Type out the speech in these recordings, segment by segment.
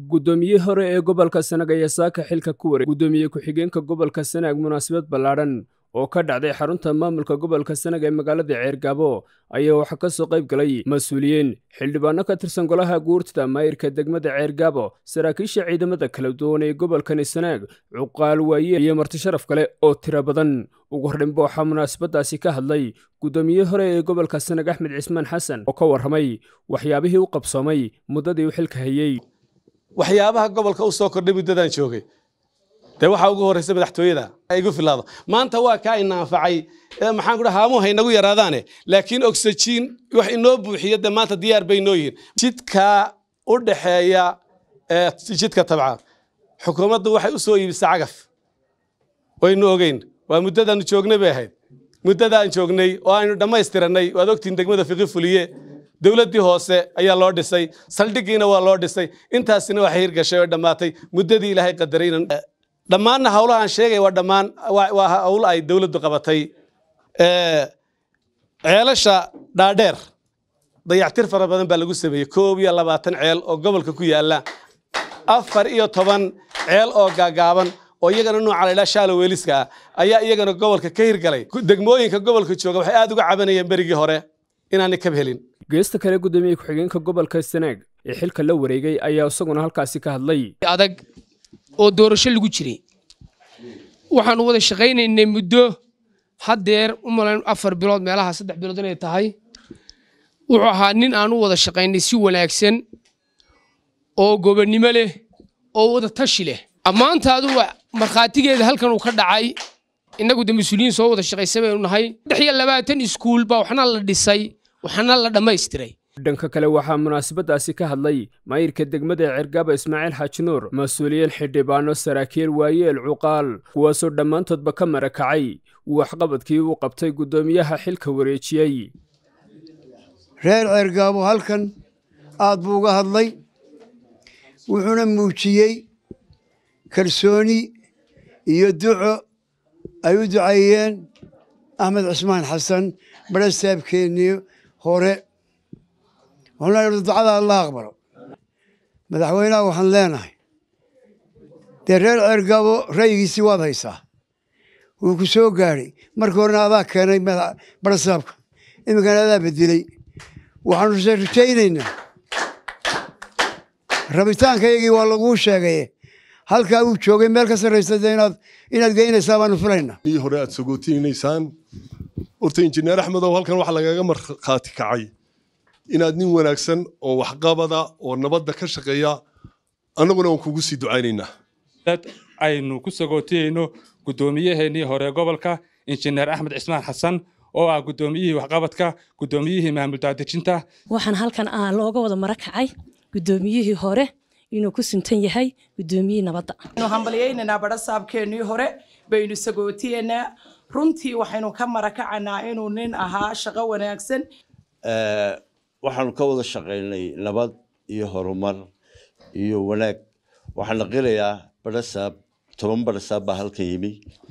guddoomiyihii hore ee gobolka sanaag ayaa saaka xilka ku wareeg guddoomiye ku-xigeenka gobolka sanaag munaasabad ballaadhan oo ka dhacday xarunta maamulka gobolka sanaag ee magaalada ceergaabo ayaa waxaa ka soo qayb galay mas-uuliyiin xildhibaano ka tirsan golaha guurtida maayirka degmada ceergaabo saraakiisha ciidamada kala duwan ee gobolkani sanaag cuqaal waaye iyo marti sharaf kale oo tiro badan ugu horreynba waxaa munaasabadaasi ka hadlay guddoomiyihii hore ee gobolka sanaag axmed cismaan xasan oo ka warramay waxyaabihii u qabsoomay muddadii uu xilka hayey waxyaabaha gobolka u soo kordhay muddadaan joogay dee waxaa ugu horreysa madaxtooyada igu filaado maanta waa kaa ina anfacay maxaan kudhaha haamuhu haynagu yaraadaane laakiin oxygen wax inoo buuxiyo dee maanta diyaar bay noo yihiin jidka u dhaxeeya jidka tabca xukuumaddu waxay u soo iibisay cagaf waynu ogeyn waa muddadaanu joognay bay ahayd muddadaan joognay oo aynu dhammaystiranay waad ogtiin degmada fiqi fuliye dowladdii hoose ayaa loo dhisay saldhiggiina waa loo dhisay intaasina waxay hirgashay oo dhammaatay muddadii ilaahay qadaray dhammaanna hawlahaan sheegaya waa dhammaan waa hawl ay dowladdu qabatay ceelasha dhaadheer dayactir fara badan baa lagu sameeyey koob iyo labaatan ceel oo gobolka ku yaalla afar iyo toban ceel oo gaagaaban oo iyagana nooca la ydhaha shaalo weeliska ah ayaa iyagana gobolka ka hirgalay degmooyinka gobolka jooga waxay aad uga cabanayeen berigii hore inaanay kab helin geesta kale guddoomiye ku-xigeenka gobolka sanaag ee xilka la wareegay ayaa isaguna halkaasi ka hadlay adag oo doorasho lagu jiray waxaanu wada shaqaynaynay muddo haddeer u malayn afar bilood meelaha saddex bilood inay tahay wuxuu ahaa nin aan u wada shaqaynay si wanaagsan oo gobonnimo leh oo wada tashi leh ammaantaadu markhaatigeeda halkan uu ka dhacay innagu de mas-uuliyiin soo wada shaqaysa baynu nahay saddex iyo labaatan iskuul baa waxna la dhisay waxna la dhammaystiray dhanka kale waxaa munaasabadaasi ka hadlay maayirka degmada cergaaba ismaaciil xaaji nuur mas-uuliyiin xildhibaano saraakiil waayeel cuqaal kuwaasoo dhammaantoodba ka marakacay waxqabadkii uu qabtay guddoomiyaha xilka wareejiyey reer ceergaabo halkan aad buu uga hadlay wuxuuna muujiyey kalsooni iyo duco ay u duceeyeen axmed cismaan xasan barasaabkeennii hore waxaan ducada alla aqbalo madaxweynaha waxaan leenahay dee reer ceergaabo ra'yigiisii waad haysaa wuu ku soo gaadhay markii horena adaa keenay barasaabka iminkana adaa bedeley waxaanu rajaynaynaa rabitaankayagii waa laguu sheegaye halkaa uu joogay meel ka sarraysa dee inaad inaad geynaysaa baanu filaynaa ii hore aad sogootiinaysaan horta injineer axmedow halkan waxaa lagaga markhaati kacay inaad nin wanaagsan oo waxqabada oo nabadda ka shaqeeya annaguna waan kugu sii ducaynaynaa dad aynu ku sagootiyeyno guddoomiyaheenii hore gobolka injineer axmed cismaan xasan oo ah guddoomiyihii waxqabadka guddoomiyihii maamul daadejinta waxaan halkan ah looga wada mara kacay guddoomiyihii hore inuu ku suntan yahay guddoomiyihii nabadda aynu hambalyaynaynaa badhasaabkeennii hore baynu sagootiyeynaa runtii waxaynu ka marakacanaa inuu nin ahaa shaqo wanaagsan waxaanu ka wada shaqaynay nabad iyo horumar iyo wanaag waxaan naqilayaa badhasaab toban badhasaab baa halkan yimi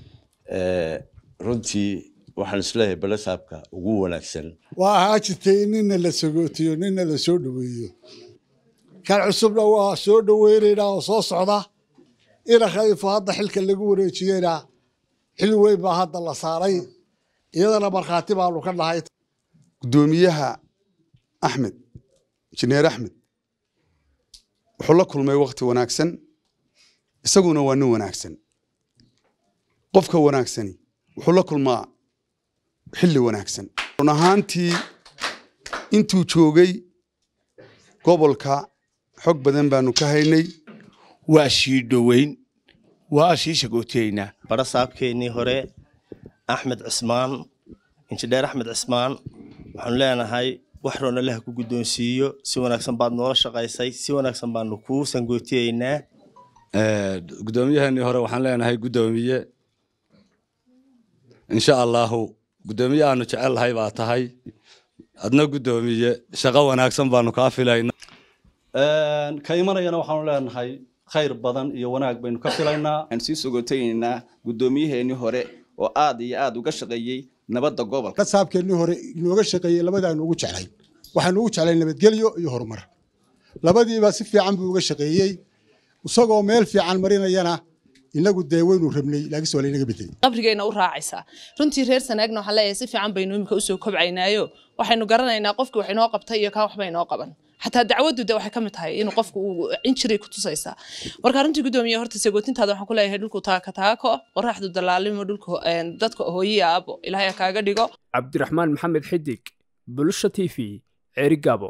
runtii waxaan isleeyahay badhasaabka ugu wanaagsan waa ahaa jirtay in nina la sagootiyo nina la soo dhoweeyo kan cusubna waa soo dhoweynaynaa oo soo socda ina khaliifo hadda xilka lagu wareejiyeyna xil weyn baa hadda la saaray iyadana markhaati baanu ka nahay guddoomiyaha axmed injineer axmed wuxuu la kulmay wakhti wanaagsan isaguna waa nin wanaagsan qofka wanaagsani wuxuu la kulmaa xilli wanaagsan run ahaantii intuu joogay gobolka xog badan baanu ka haynay waa sii dhoweyn waa sii sagootiyeynaa barasaabkeennii hore axmed cismaan injineer axmed cismaan waxaanu leenahay wax roon allaha ku guddoonsiiyo si wanaagsan baad noola shaqaysay si wanaagsan baanu kuu sangootiyeynaa guddoomiyaheenii hore waxaan leenahay guddoomiye insha allaahu guddoomiye aanu jecellahay baa tahay adna guddoomiye shaqo wanaagsan baanu kaa filayna ka imanayana waxaanu leenahay khayr badan iyo wanaag baynu ka filaynaa waxaan sii sogotaynaynaa guddoomiyaheenii hore oo aad iyo aad uga shaqeeyey nabadda gobolka kasaabkeennii hore inooga shaqeeyey labadaanu ugu jeclayn waxaanu ugu jeclayn nabadgelyo iyo horumar labadiiba si fiican buu uga shaqeeyey isagoo meel fiican marinayana inagu dee waynu rabnay laakiinse waa laynaga bedelay qabrigayna u raacaysaa runtii reer sanaagna waxaan leeyahay si fiican baynu imika usoo kobcaynaayo waxaynu garanaynaa qofkii wax inoo qabtay iyo kaa waxba inoo qaban xataa dacwaddu de waxay ka mid tahay inuu qofku uu injiray ku tusaysaa marka runtii gudoomiye horta sagootintaada waxaan ku leeyahay dhulku taaka taako qoraxdu dalaalimo dhulka dadka hooyiya aabo ilaahay ha kaaga dhigo cabdiraxmaan maxamed xidig bulusha t v ceerigaabo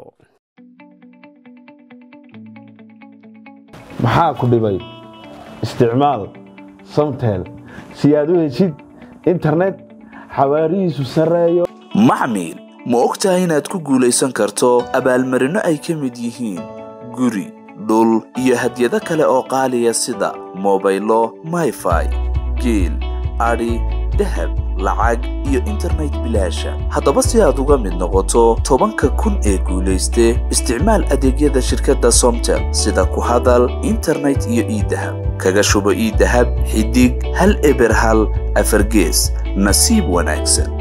maxaa ku dhibay isticmaal samtel si aad u heshid internet xawaarihiisu sarreeyo maxmil ma og tahay inaad ku guulaysan karto abaalmarinno ay ka mid yihiin guri dhul iyo hadyado kale oo qaaliya sida mobaylo mayfai geel adhi dahab lacag iyo internet bilaasha haddaba si aad uga mid noqoto tobanka kun ee guulayste isticmaal adeegyada shirkadda somtel sida ku hadal internet iyo iidahab kaga shubo iidahab xidig hal eber hal afargees nasiib wanaagsan